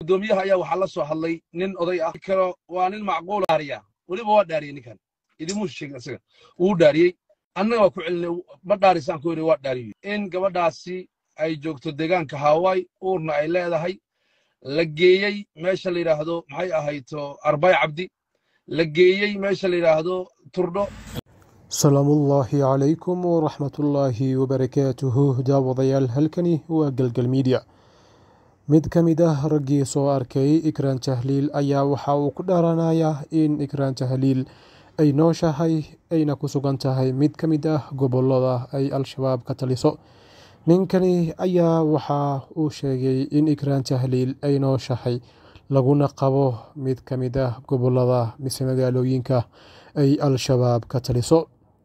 guddoomiyaha ayaa waxaa la soo hadlay nin oday ah kalo waa nin macquul dhaariya weliba waa dhaariyey ninkan idimuu sheegin isaga wuu dhaariyey annaga waa ku celinay ma dhaarisaan ku yidhi waa dhaariyey in gabadhaasi ay joogto deegaanka hawaii uurna ay leedahay la geeyey meesha la yidhaahdo maxay ahayto arbay cabdi la geeyey meesha la yidhaahdo turdho salaamullaahi calaykum waraxmatullaahi wabarakaatuhu daawadayaal halkani waa galgal miidya mid ka mid ah raggii soo arkay ikraan tahliil ayaa waxa uu ku dhaaranayaa in ikraan tahliil ay nooshahay ayna ku sugan tahay mid ka mid ah gobolada ay al-shabaab ka taliso ninkani ayaa waxa uu sheegay in ikraan tahliil ay nooshahay laguna qabo mid ka mid ah gobolada mise magaalooyinka ay al-shabaab ka taliso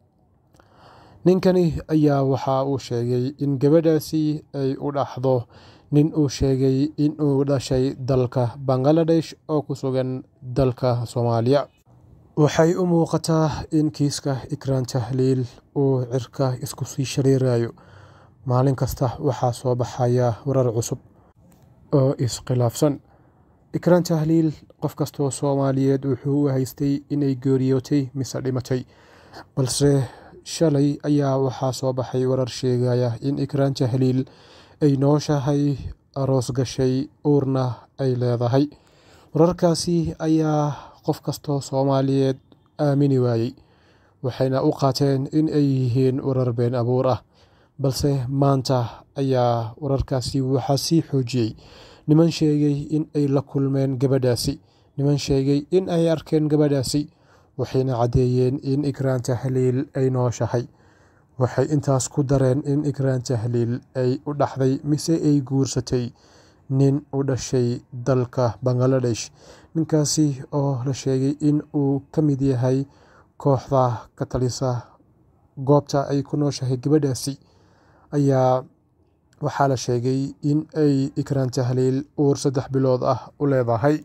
ninkani ayaa waxa uu sheegay in gabadhaasi ay u dhaxdo nin uu sheegay in uu dhashay dalka bangaladesh oo ku sugan dalka soomaaliya waxay u muuqataa in kiiska ikraan tahliil uu cirka isku sii shariirayo maalin kasta waxaa soo baxaya warar cusub oo iskhilaafsan ikraan tahliil qof kastoo soomaaliyeed wuxuu u haystay inay geeriyootay mise dhimatay balse shalay ayaa waxaa soo baxay warar sheegaya in ikraan tahliil ay nooshahay aroos gashay uurna ay leedahay wararkaasi ayaa qof kastoo soomaaliyeed aamini waayey waxayna u qaateen in ay yihiin warar been abuur ah balse maanta ayaa wararkaasi waxaa sii xoojiyey niman sheegay in ay la kulmeen gabadhaasi niman sheegay in ay arkeen gabadhaasi waxayna caddeeyeen in ikraan tahliil ay nooshahay waxay intaas ku dareen in ikraan tahliil ay u dhaxday mise ay guursatay nin u dhashay dalka bangaladesh ninkaasi oo la sheegay in uu ka mid yahay kooxda ka talisa goobta ay ku nooshahay gabadhaasi ayaa waxaa la sheegay in ay ikraan tahliil uur saddex bilood ah u leedahay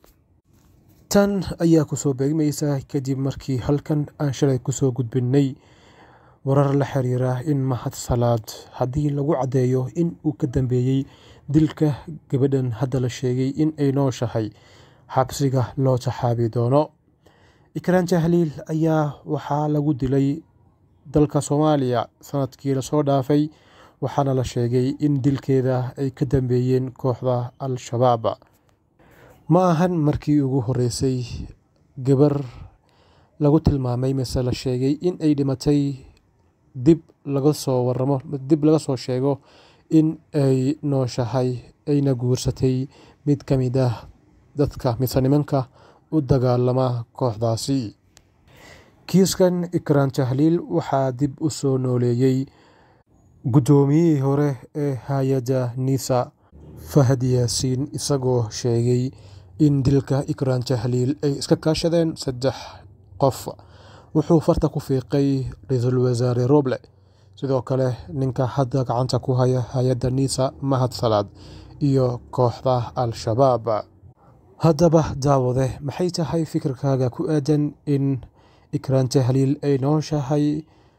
tan ayaa kusoo beegmaysa kadib markii halkan aan shalay kusoo gudbinnay warar la xiriira in mahad salaad haddii lagu caddeeyo in uu ka dambeeyey dilka gabadhan hadda la sheegay in ay nooshahay xabsiga loo taxaabi doono ikraan tahliil ayaa waxaa lagu dilay dalka soomaaliya sanadkii lasoo dhaafay waxaana la sheegay in dilkeeda ay ka dambeeyeen kooxda al-shabaab ma ahan markii ugu horeysay gabar lagu tilmaamay mise la sheegay in ay dhimatay dib laga soo waramo dib laga soo sheego in ay nooshahay ayna guursatay mid ka mid ah dadka mise nimanka u dagaalama kooxdaasi kiiskan ikraan tahliil waxaa dib u soo nooleeyey guddoomiyihii hore ee hay-adda nisa fahad yaasiin isagoo sheegay in dilka ikraan tahliil ay iska kaashadeen saddex qof wuxuu farta ku fiiqay ra-iisul wasaare roble sidoo kale ninka hadda gacanta ku haya hay-adda nisa mahad salaad iyo kooxda al-shabaab haddaba daawade maxay tahay fikirkaaga ku aadan in ikraan tahliil ay nooshahay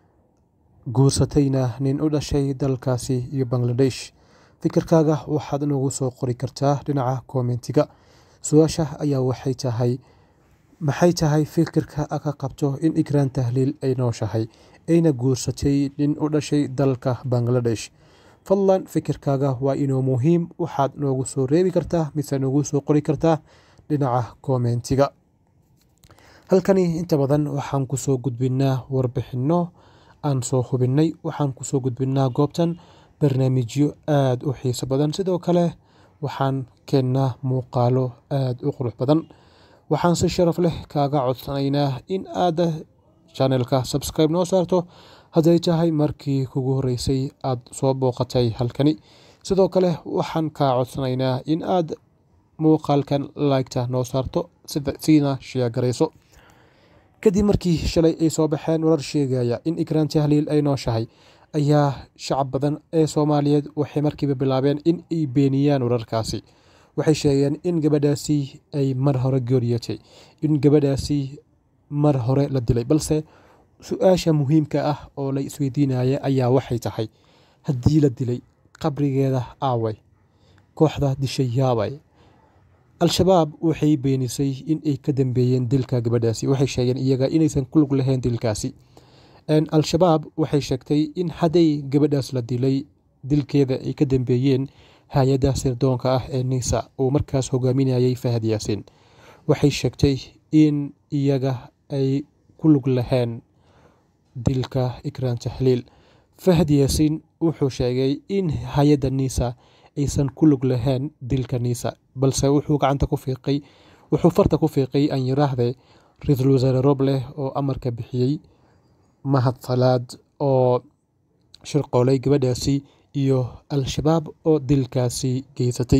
guursatayna nin u dhashay dalkaasi iyo bangladesh fikirkaaga waxaad noogu soo qori kartaa dhinaca kommentiga su-aasha ayaa waxay tahay maxay tahay fikirka a ka qabto in ikraan tahliil ay nooshahay ayna guursatay nin u dhashay dalka bangladesh fadlan fikirkaaga waa inuu muhiim waxaad noogu soo reebi kartaa mise noogu soo qori kartaa dhinaca kommentiga halkani inta badan waxaan kusoo gudbinaa warbixinno aan soo hubinnay waxaan kusoo gudbinnaa goobtan barnaamijyo aada u xiiso badan sidoo kale waxaan keennaa muuqaalo aada u qurux badan waxaan si sharaf leh kaaga codsanaynaa in aad janelka subscribe noo saarto hadday tahay markii kugu horreysay aad soo booqatay halkani sidoo kale waxaan kaa codsanaynaa in aad muuqaalkan laygta noo saarto siina sheegarayso kadib markii shalay ay soo baxeen warar sheegaya in ikraan tahliil ay nooshahay ayaa shacab badan ee soomaaliyeed waxay markiiba bilaabeen in ay beeniyaan wararkaasi waxay sheegeen in gabadhaasi ay mar hore geeriyotay in gabadhaasi mar hore la dilay balse su-aasha muhiimka ah oo la isweydiinaya ayaa waxay tahay haddii la dilay qabrigeeda aaway kooxda dishay yaabay al-shabaab waxay beenisay in ay ka dambeeyeen dilka gabadhaasi waxay sheegeen iyaga inaysan ku lug lahayn dilkaasi al-shabaab waxay sheegtay in hadday gabadhaas la dilay dilkeeda ay ka dambeeyeen hay-adda sirdoonka ah ee nisa uu markaas hogaaminayay fahad yaasiin waxay sheegtay in iyaga ay ku lug lahayn dilka ikraan tahliil fahad yaasiin wuxuu sheegay in hay-adda nisa aysan ku lug lahayn dilka nisa balse wuxuu gacanta ku fiiqay wuxuu farta ku fiiqay aan yiraahde ra-iisul wasaare robleh oo amarka bixiyey mahad salaad oo shirqoolay gabadhaasi iyo al-shabaab oo dilkaasi geysatay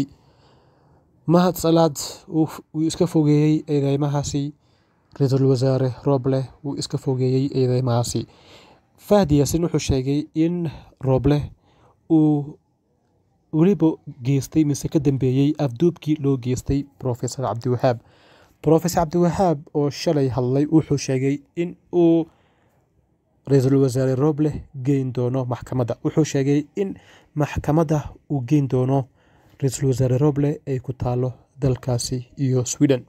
mahad salaad wuu iska fogeeyey eedeymahaasi ra-iisul wasaare robleh wuu iska fogeeyey eedeymahaasi fahad yaasin wuxuu sheegay in robleh uu weliba geystay mise ka dambeeyey afduubkii loo geystay profesor cabdiwahaab profesor cabdiwahaab oo shalay hadlay wuxuu sheegay in uu ra-iisul wasaare robleh geyn doono maxkamadda wuxuu sheegay in maxkamadda uu geyn doono ra-iisul wasaare robleh ay ku taalo dalkaasi iyo sweden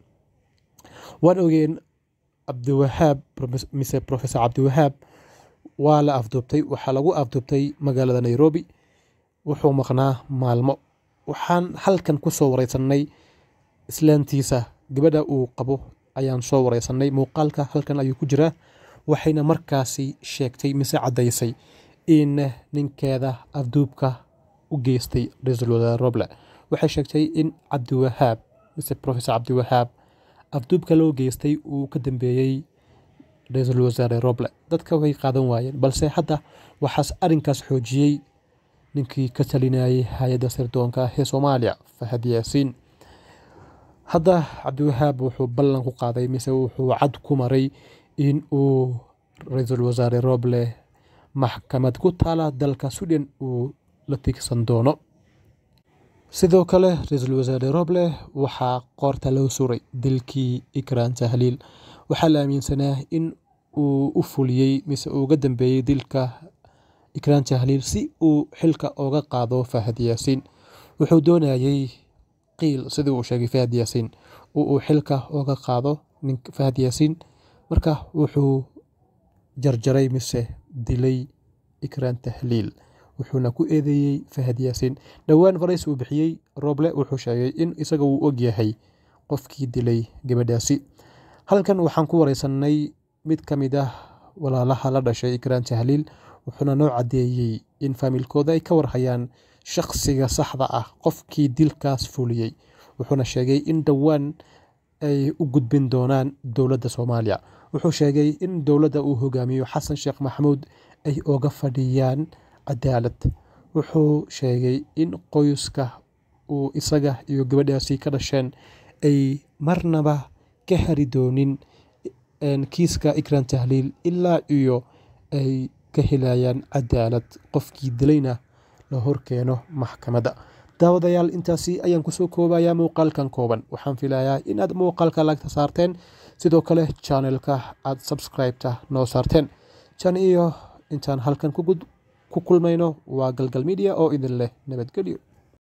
waan ogeen cabdiwahaab mise profesor cabdiwahaab waa la afduubtay waxaa lagu afduubtay magaalada nairobi wuxuu maqnaa maalmo waxaan halkan ku soo wareysanay islaantiisa gabadha uu qabo ayaan soo wareysanay muuqaalka halkan ayuu ku jiraa waxayna markaasi sheegtay mise caddaysay in ninkeeda afduubka u geystay ra-iisul wasaare roble waxay sheegtay in cabdiwahaab mise profesor cabdiwahaab afduubka loo geystay uu ka dambeeyey ra-iisul wasaare roble dadka way qaadan waayeen balse hadda waxaas arrinkaas xoojiyey ninkii ka talinayay hay-adda sirdoonka ee soomaaliya fahad yaasiin hadda cabdiwahaab wuxuu ballan ku qaaday mise wuxuu cad ku maray in uu ra-iisul wasaare roble maxkamad ku taala dalka sweden uu la tigsan doono sidoo kale ra-iisul wasaare roble waxaa qoorta loo suray dilkii ikraan tahliil waxaa la aaminsanaa in uu u fuliyey mise uuga dambeeyey dilka ikraan tahliil si uu xilka oga qaado fahad yaasiin wuxuu doonayey qiil sidii uu sheegay fahad yaasiin oo uu xilka oga qaado nin fahad yaasiin marka wuxuu jarjaray mise dilay ikraan tahliil wuxuuna ku eedeeyey fahad yaasiin dhowaan farays uu bixiyey roble wuxuu sheegay in isaga uu og yahay qofkii dilay gabadhaasi halkan waxaan ku wareysanay mid ka mid ah walaalaha la dhashay ikraan tahliil wuxuuna noo caddeeyey in faamilkooda ay ka warhayaan shaqsiga saxda ah qofkii dilkaas fuliyey wuxuuna sheegay in dhowaan ay u gudbin doonaan dowladda soomaaliya wuxuu sheegay in dowladda uu hogaamiyo xasan sheekh maxamuud ay oga fadhiyaan cadaalad wuxuu sheegay in qoyska uu isaga iyo gabadhaasi ka dhasheen ay marnaba ka hari doonin kiiska ikraan tahliil ilaa iyo ay ka helayaan cadaalad qofkii dilayna la horkeeno maxkamadda daawadayaal intaasi ayaan kusoo koobayaa muuqaalkan kooban waxaan filayaa inaad muuqaalka lagta saarteen sidoo kale janelka aad subscribeta noo saarteen jan iyo intaan halkan ku kulmayno waa galgal media oo idin leh nabadgelyo